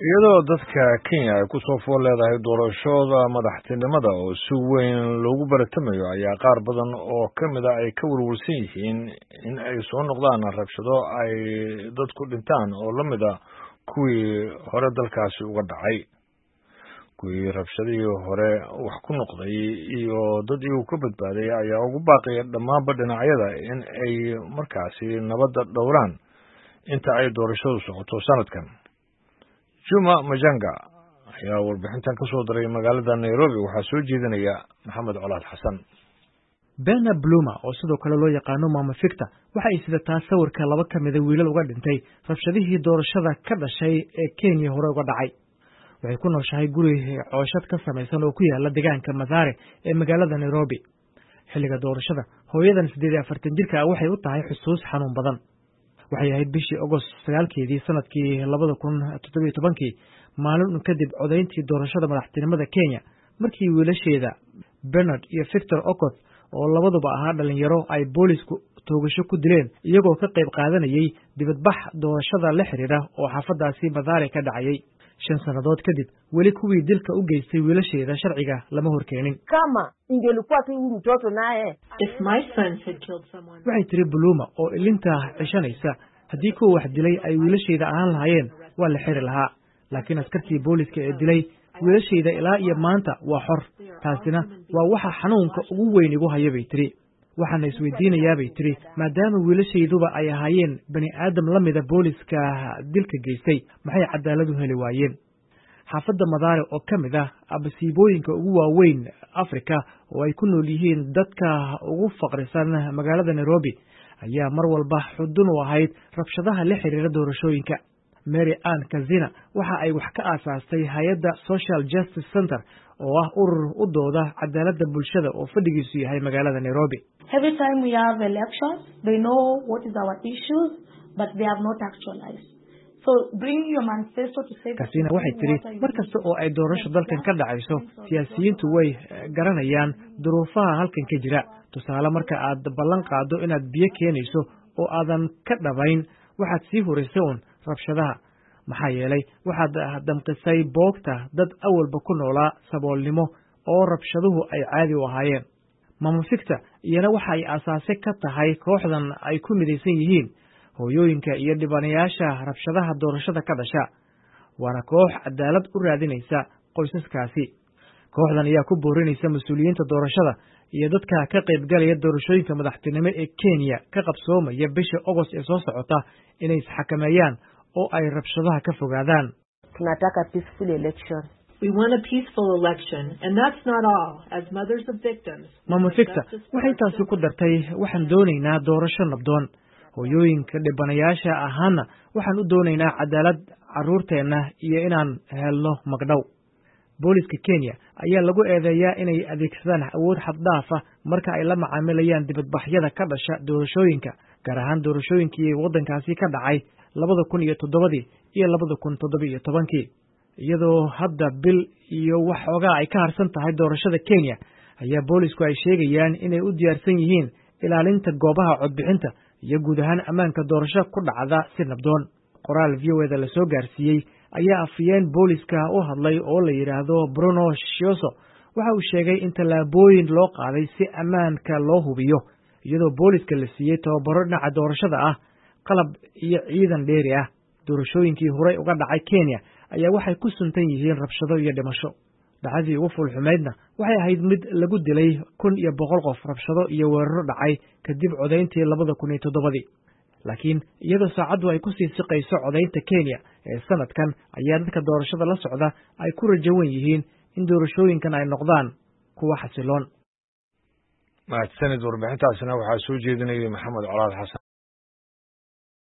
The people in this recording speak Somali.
iyadoo dadka kenya ay kusoo fool leedahay doorashooda madaxtinimada oo si weyn loogu baratamayo ayaa qaar badan oo ka mid a ay ka welwelsan yihiin in ay soo noqdaan rabshado ay dadku dhintaan oo la mid a kuwii hore dalkaasi uga dhacay kuwii rabshadihii hore wax ku noqday iyo dad iyagu ka badbaaday ayaa ugu baaqaya dhammaanba dhinacyada in ay markaasi nabadda dhowraan inta ay doorashadu socoto sanadkan juma majanga ayaa warbixintan ka soo diray magaalada nairobi waxaa soo jeedinaya maxamed colaad xasan bena bluma oo sidoo kale loo yaqaano maama ficta waxa ay sidataa sawirka laba ka mida wiilal uga dhintay rabshadihii doorashada ka dhashay ee kenya hore uga dhacay waxay ku nooshahay guri cooshad ka samaysan oo ku yaala deegaanka mathare ee magaalada nairobi xilliga doorashada hooyadan siddeed iyo afartan jirka ah waxay u tahay xusuus xanuun badan waxay ahayd bishii agost sagaalkeedii sanadkii labada kun toddobiyo tobankii maalin un kadib codayntii doorashada madaxtinimada kenya markii wiilasheeda bernard iyo victor okoth oo labaduba ahaa dhalinyaro ay boolisku toogasho ku dileen iyagoo ka qayb qaadanayay dibadbax doorashada la xidhiidha oo xaafadaasi mathare ka dhacayay shan sannadood kadib weli kuwii dilka u geystay wiilasheeda sharciga lama horkeenin kama ingelikuwa tu huyu mtoto naye waxay tiri buluuma oo ilinta cishanaysa haddii kuwa wax dilay ay wiilashayda ahaan lahaayeen waa la xiri lahaa laakiin askartii booliska ee dilay wiilashayda ilaa iyo maanta waa xor taasina waa waxa xanuunka ugu weyn igu haya bay tiri waxaana isweydiinayaa bay tiri maadaama wiilashayduba ay ahaayeen bani aadam la mida booliska dilka geystay maxay cadaaladu heli waayeen xaafadda madaare oo ka mid ah abasiibooyinka ugu waaweyn afrika oo ay ku nool yihiin dadka ugu faqrisan magaalada nairobi ayaa mar walba xudun u ahayd rabshadaha la xiriira doorashooyinka mary ann kazina waxa ay wax ka aasaastay hay-adda social justice center oo ah urur u dooda cadaaladda bulshada oo fadhigiisu yahay magaalada nairobi kasina waxay tidhi mar kasta oo ay doorasho dalkan ka dhacayso siyaasiyiintu way garanayaan duruufaha halkan ka jira tusaale marka aad ballan qaaddo inaad biyo keenayso oo aadan ka dhabayn waxaad sii hurisay uun rabshadaha maxaa yeelay waxaad damqisay boogta dad awalba ku noolaa saboolnimo oo rabshaduhu ay caadi u ahaayeen mama ficta iyana waxa ay aasaase ka tahay kooxdan ay ku midaysan yihiin hooyooyinka iyo dhibanayaasha rabshadaha doorashada ka dhasha waana koox cadaalad u raadinaysa qoysaskaasi kooxdan ayaa ku boorinaysa mas-uuliyiinta doorashada iyo dadka ka qaybgalaya doorashooyinka madaxtinimo ee kenya ka qabsoomaya bisha ogost ee soo socota inay isxakameeyaan oo ay rabshadaha ka fogaadaan tunataka peaceful election mama ficta waxay taasi ku dartay waxaan doonaynaa doorasho nabdoon hooyooyinka dhibanayaasha ahaana waxaan u doonaynaa cadaalad carruurteenna iyo inaan helno magdhow booliska kenya ayaa lagu eedeeyaa inay adeegsadaan awood xaddhaafa marka ay la macaamilayaan dibadbaxyada ka dhasha doorashooyinka gaar ahaan doorashooyinkii waddankaasi ka dhacay labada kun iyo toddobadii iyo labada kun toddoba iyo tobankii iyadoo hadda bil iyo wax xoogaa ay ka harsan tahay doorashada kenya ayaa boolisku ay sheegayaan inay u diyaarsan yihiin ilaalinta goobaha codbixinta iyo guud ahaan ammaanka doorasho ku dhacda si nabdoon qoraal v o eda la soo gaarsiiyey ayaa afiyeen booliska u hadlay oo la yidhaahdo bruno shioso waxa uu sheegay in tallaabooyin loo qaaday si ammaanka loo hubiyo iyadoo booliska la siiyey tababaro dhinaca doorashada ah qalab iyo ciidan dheeri ah doorashooyinkii horey uga dhacay kenya ayaa waxay ku suntan yihiin rabshado iyo dhimasho dhacdadii ugu fulxumaydna waxay ahayd mid lagu dilay kun iyo boqol qof rabshado iyo weeraro dhacay kadib codayntii labada kun iyo toddobadii laakiin iyadoo saacaddu ay ku sii siqayso codaynta kenya ee sanadkan ayaa dadka doorashada la socda ay ku rajawan yihiin in doorashooyinkan ay noqdaan kuwa xasiloon mahadsanid warbixintaasina waxaa soo jeedinayay maxamed colaad xasan